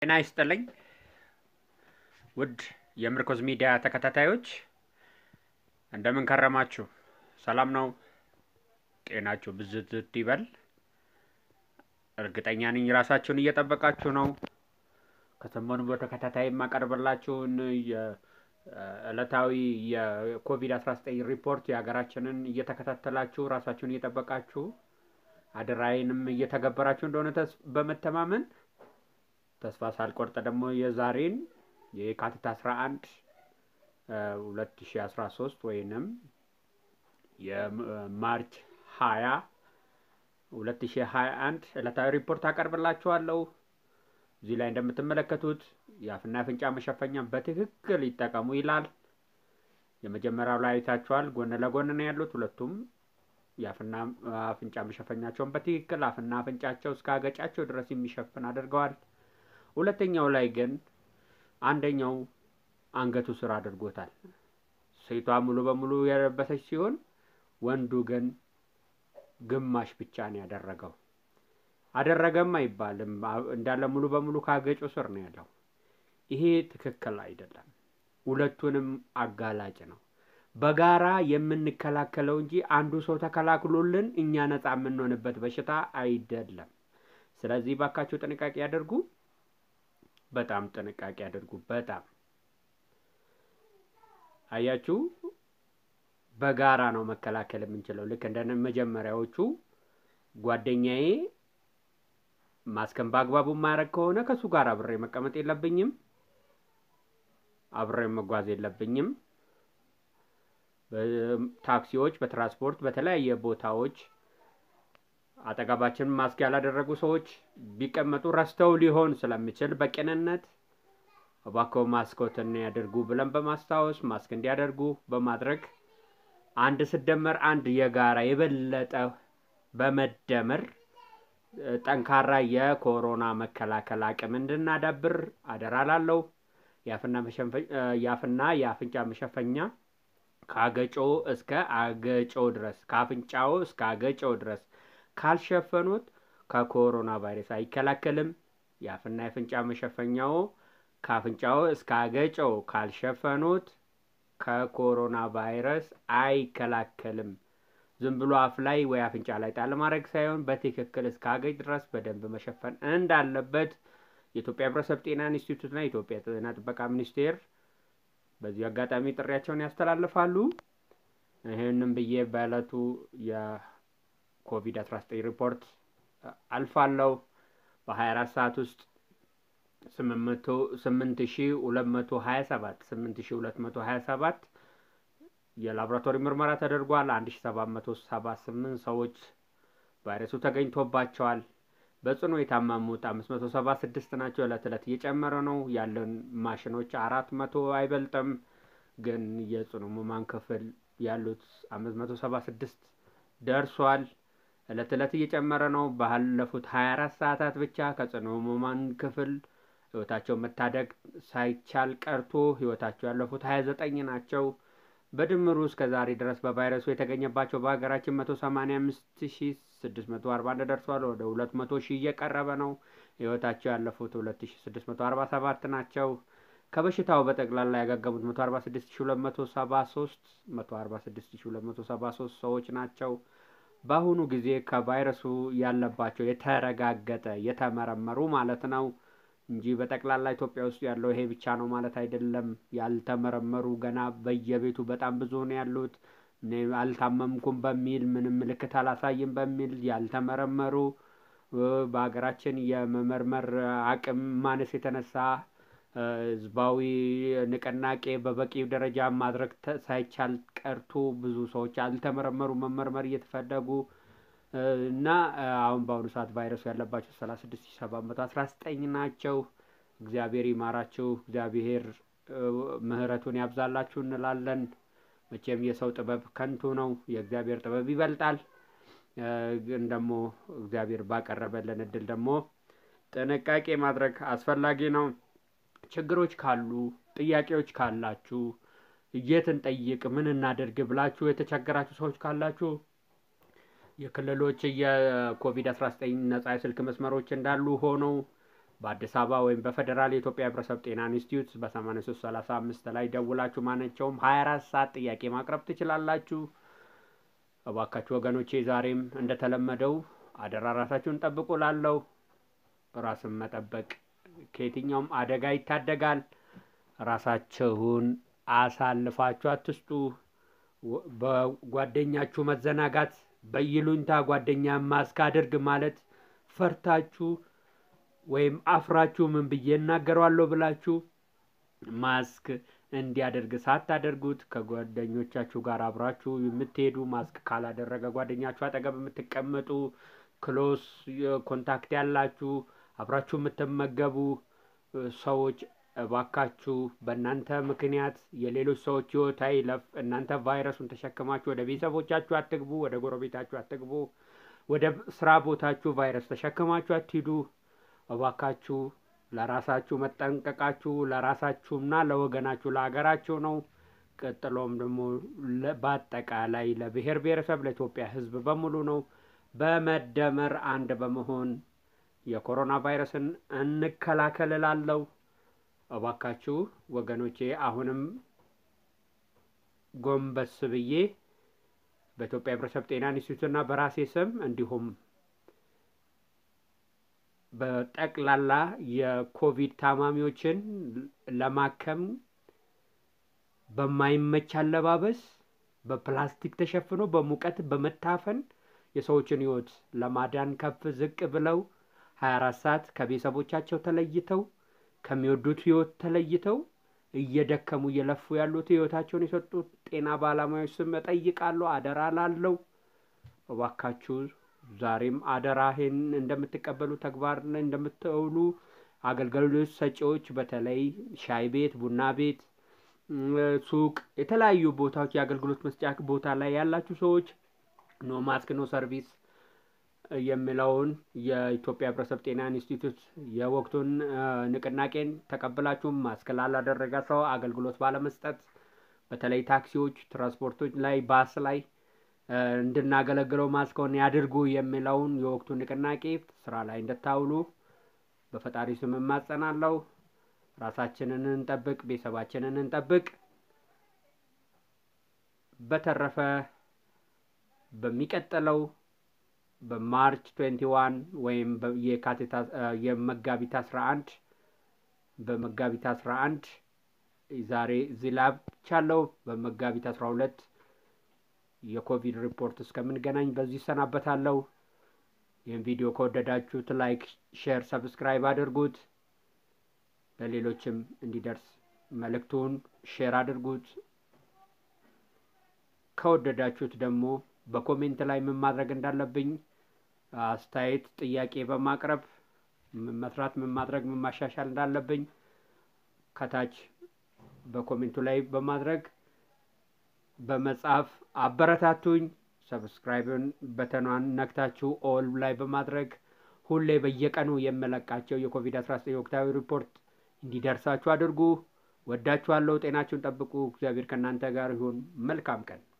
ጤና ይስጥልኝ ውድ የምርኮዝ ሚዲያ ተከታታዮች እንደምን ከረማችሁ? ሰላም ነው? ጤናችሁ ብዝት ይበል። እርግጠኛ ነኝ ራሳችሁን እየጠበቃችሁ ነው። ከሰሞኑ በተከታታይ የማቀርብላችሁን የዕለታዊ የኮቪድ-19 ሪፖርት የሀገራችንን እየተከታተላችሁ ራሳችሁን እየጠበቃችሁ አደራዬንም እየተገበራችሁ እንደሆነ ተስ- በመተማመን ተስፋ ሳልቆርጥ ደግሞ የዛሬን የካቲት 11 2013 ወይንም የማርች 20 2021 ዕለታዊ ሪፖርት አቀርብላችኋለሁ። እዚህ ላይ እንደምትመለከቱት የአፍና የአፍንጫ መሸፈኛ በትክክል ይጠቀሙ ይላል። የመጀመሪያው ላይ አይታችኋል። ጎን ለጎን ነው ያሉት ሁለቱም የአፍና አፍንጫ መሸፈኛቸውን በትክክል አፍና አፍንጫቸው እስከ አገጫቸው ድረስ የሚሸፍን አድርገዋል። ሁለተኛው ላይ ግን አንደኛው አንገቱ ስር አድርጎታል። ሴቷ ሙሉ በሙሉ የለበሰች ሲሆን ወንዱ ግን ግማሽ ብቻ ነው ያደረገው። አደረገም አይባልም፣ እንዳለ ሙሉ በሙሉ ካገጩ ስር ነው ያለው። ይሄ ትክክል አይደለም። ሁለቱንም አጋላጭ ነው። በጋራ የምንከላከለው እንጂ አንዱ ሰው ተከላክሎልን እኛ ነፃ የምንሆንበት በሽታ አይደለም። ስለዚህ ባካችሁ ጥንቃቄ ያደርጉ። በጣም ጥንቃቄ ያደርጉ። በጣም አያችሁ፣ በጋራ ነው መከላከል የምንችለው። ልክ እንደ መጀመሪያዎቹ ጓደኛዬ ማስከን በአግባቡ ማድረግ ከሆነ ከእሱ ጋር አብሬ መቀመጥ የለብኝም፣ አብሬ መጓዝ የለብኝም። በታክሲዎች፣ በትራንስፖርት፣ በተለያየ ቦታዎች አጠገባችን ማስክ ያላደረጉ ሰዎች ቢቀመጡ ረስተው ሊሆን ስለሚችል በቅንነት እባክዎ ማስኮትን ያደርጉ ብለን በማስታወስ ማስክ እንዲያደርጉ በማድረግ አንድ ስደመር አንድ የጋራ የበለጠ በመደመር ጠንካራ የኮሮና መከላከል አቅም እንድናዳብር አደራ ላለው የአፍና የአፍንጫ መሸፈኛ ከአገጮ እስከ አገጮ ድረስ ከአፍንጫው እስከ አገጮ ድረስ ካልሸፈኑት ከኮሮና ቫይረስ አይከላከልም። የአፍና የአፍንጫ መሸፈኛው ከአፍንጫው እስከ አገጨው ካልሸፈኑት ከኮሮና ቫይረስ አይከላከልም። ዝም ብሎ አፍ ላይ ወይ አፍንጫ ላይ ጣል ማድረግ ሳይሆን በትክክል እስከ አገጭ ድረስ በደንብ መሸፈን እንዳለበት የኢትዮጵያ ሕብረተሰብ ጤና ኢንስቲትዩትና የኢትዮጵያ ጤና ጥበቃ ሚኒስቴር በዚህ አጋጣሚ ጥሪያቸውን ያስተላልፋሉ። ይህንም ብዬ በዕለቱ የኮቪድ-19 ሪፖርት አልፋለሁ። በ24 ሰዓት ውስጥ 8227 8227 የላቦራቶሪ ምርመራ ተደርጓል። 1778 ሰዎች ቫይረሱ ተገኝቶባቸዋል። በጽኑ የታመሙት 576 ናቸው። ዕለት ዕለት እየጨመረ ነው። ያለን ማሽኖች አራት መቶ አይበልጥም። ግን የጽኑ ህሙማን ክፍል ያሉት 576 ደርሷል። ዕለት ዕለት እየጨመረ ነው። ባለፉት 24 ሰዓታት ብቻ ከጽኑ ህሙማን ክፍል ህይወታቸው መታደግ ሳይቻል ቀርቶ ህይወታቸው ያለፉት 29 ናቸው። በድምሩ እስከ ዛሬ ድረስ በቫይረሱ የተገኘባቸው በሀገራችን 185641 ደርሷል። ወደ 200 ሺህ እየቀረበ ነው። ህይወታቸው ያለፉት 2647 ናቸው። ከበሽታው በጠቅላላ ያገገሙት 146273 146273 ሰዎች ናቸው። በአሁኑ ጊዜ ከቫይረሱ ያለባቸው የተረጋገጠ የተመረመሩ ማለት ነው እንጂ በጠቅላላ ኢትዮጵያ ውስጥ ያለው ይሄ ብቻ ነው ማለት አይደለም። ያልተመረመሩ ገና በየቤቱ በጣም ብዙ ነው ያሉት። እኔ አልታመምኩም በሚል ምንም ምልክት አላሳይም በሚል ያልተመረመሩ በሀገራችን የመመርመር አቅም ማነስ የተነሳ ህዝባዊ ንቅናቄ በበቂ ደረጃ ማድረግ ሳይቻል ቀርቶ ብዙ ሰዎች አልተመረመሩ መመርመር እየተፈለጉ እና አሁን በአሁኑ ሰዓት ቫይረሱ ያለባቸው ሰላሳ ስድስት ሺህ ሰባት መቶ አስራ ዘጠኝ ናቸው። እግዚአብሔር ይማራችሁ፣ እግዚአብሔር ምሕረቱን ያብዛላችሁ እንላለን። መቼም የሰው ጥበብ ከንቱ ነው፣ የእግዚአብሔር ጥበብ ይበልጣል። ግን ደግሞ እግዚአብሔር ባቀረበልን እድል ደግሞ ጥንቃቄ ማድረግ አስፈላጊ ነው። ችግሮች ካሉ ጥያቄዎች ካላችሁ የት እንጠይቅ ምን እናደርግ ብላችሁ የተቸገራችሁ ሰዎች ካላችሁ የክልሎች የኮቪድ አስራ ዘጠኝ ነጻ የስልክ መስመሮች እንዳሉ ሆነው በአዲስ አበባ ወይም በፌዴራል የኢትዮጵያ ሕብረተሰብ ጤና ኢንስቲትዩት በ8335 ላይ ደውላችሁ ማናቸውም 24 ሰዓት ጥያቄ ማቅረብ ትችላላችሁ። እባካችሁ ወገኖቼ ዛሬም እንደተለመደው አደራ ራሳችሁን ጠብቁ። ላለው ራስን መጠበቅ ከየትኛውም አደጋ ይታደጋል። ራሳችሁን አሳልፋችሁ አትስጡ። በጓደኛችሁ መዘናጋት፣ በይሉኝታ ጓደኛ ማስክ አድርግ ማለት ፈርታችሁ ወይም አፍራችሁ ምን ብዬ እናገረዋለሁ ብላችሁ ማስክ እንዲያደርግ ሳታደርጉት ከጓደኞቻችሁ ጋር አብራችሁ የምትሄዱ ማስክ ካላደረገ ጓደኛችሁ አጠገብ የምትቀመጡ ክሎስ ኮንታክት ያላችሁ አብራችሁ የምትመገቡ ሰዎች እባካችሁ በእናንተ ምክንያት የሌሎች ሰዎች ሕይወት አይለፍ። እናንተ ቫይረሱን ተሸክማችሁ ወደ ቤተሰቦቻችሁ አትግቡ፣ ወደ ጎረቤታችሁ አትግቡ፣ ወደ ስራ ቦታችሁ ቫይረስ ተሸክማችሁ አትሂዱ። እባካችሁ ለራሳችሁ መጠንቀቃችሁ ለራሳችሁና ለወገናችሁ ለሀገራችሁ ነው። ቀጥሎም ደግሞ በአጠቃላይ ለብሔር ብሔረሰብ ለኢትዮጵያ ሕዝብ በሙሉ ነው። በመደመር አንድ በመሆን የኮሮና ቫይረስን እንከላከል እላለሁ። እባካችሁ ወገኖቼ አሁንም ጎንበስ ብዬ በኢትዮጵያ ሕብረተሰብ ጤና ኢንስቲትዩትና በራሴ ስም እንዲሁም በጠቅላላ የኮቪድ ታማሚዎችን ለማከም በማይመች አለባበስ በፕላስቲክ ተሸፍኖ በሙቀት በመታፈን የሰዎችን ሕይወት ለማዳን ከፍ ዝቅ ብለው ሀያ አራት ሰዓት ከቤተሰቦቻቸው ተለይተው ከሚወዱት ሕይወት ተለይተው እየደከሙ እየለፉ ያሉት ሕይወታቸውን የሰጡት ጤና ባለሙያዎች ስም እጠይቃለሁ። አደራ ላለው እባካችሁ ዛሬም አደራ ይህን እንደምትቀበሉ ተግባር ላይ እንደምትውሉ አገልግሎት ሰጪዎች በተለይ ሻይ ቤት፣ ቡና ቤት፣ ሱቅ፣ የተለያዩ ቦታዎች የአገልግሎት መስጫ ቦታ ላይ ያላችሁ ሰዎች ኖ ማስክ ኖ ሰርቪስ የሚለውን የኢትዮጵያ ሕብረተሰብ ጤና ኢንስቲትዩት የወቅቱን ንቅናቄን ተቀብላችሁ ማስክ ላላደረገ ሰው አገልግሎት ባለመስጠት በተለይ ታክሲዎች፣ ትራንስፖርቶች ላይ ባስ ላይ እንድናገለግለው ማስከውን ያድርጉ የሚለውን የወቅቱ ንቅናቄ ስራ ላይ እንድታውሉ በፈጣሪ ስም እማጸናለሁ። ራሳችንን እንጠብቅ፣ ቤተሰባችንን እንጠብቅ። በተረፈ በሚቀጥለው በማርች ትዌንቲ ዋን ወይም የካቲት የመጋቢት አስራ አንድ በመጋቢት አስራ አንድ ዛሬ እዚህ ላይ ብቻለሁ። በመጋቢት አስራ ሁለት የኮቪድ ሪፖርት እስከምንገናኝ በዚህ ይሰናበታለሁ። ይህን ቪዲዮ ከወደዳችሁት ላይክ፣ ሼር፣ ሰብስክራይብ አድርጉት። ለሌሎችም እንዲደርስ መልእክቱን ሼር አድርጉት። ከወደዳችሁት ደግሞ በኮሜንት ላይ ምን ማድረግ እንዳለብኝ አስተያየት፣ ጥያቄ በማቅረብ ምን መስራት፣ ምን ማድረግ፣ ምን ማሻሻል እንዳለብኝ ከታች በኮሜንቱ ላይ በማድረግ በመጻፍ አበረታቱኝ። ሰብስክራይብን በተኗን ነክታችሁ ኦል ላይ በማድረግ ሁሌ በየቀኑ የምለቃቸው የኮቪድ አስራ ዘጠኝ ወቅታዊ ሪፖርት እንዲደርሳችሁ አድርጉ። ወዳችኋለሁ። ጤናችሁን ጠብቁ። እግዚአብሔር ከእናንተ ጋር ይሁን። መልካም ቀን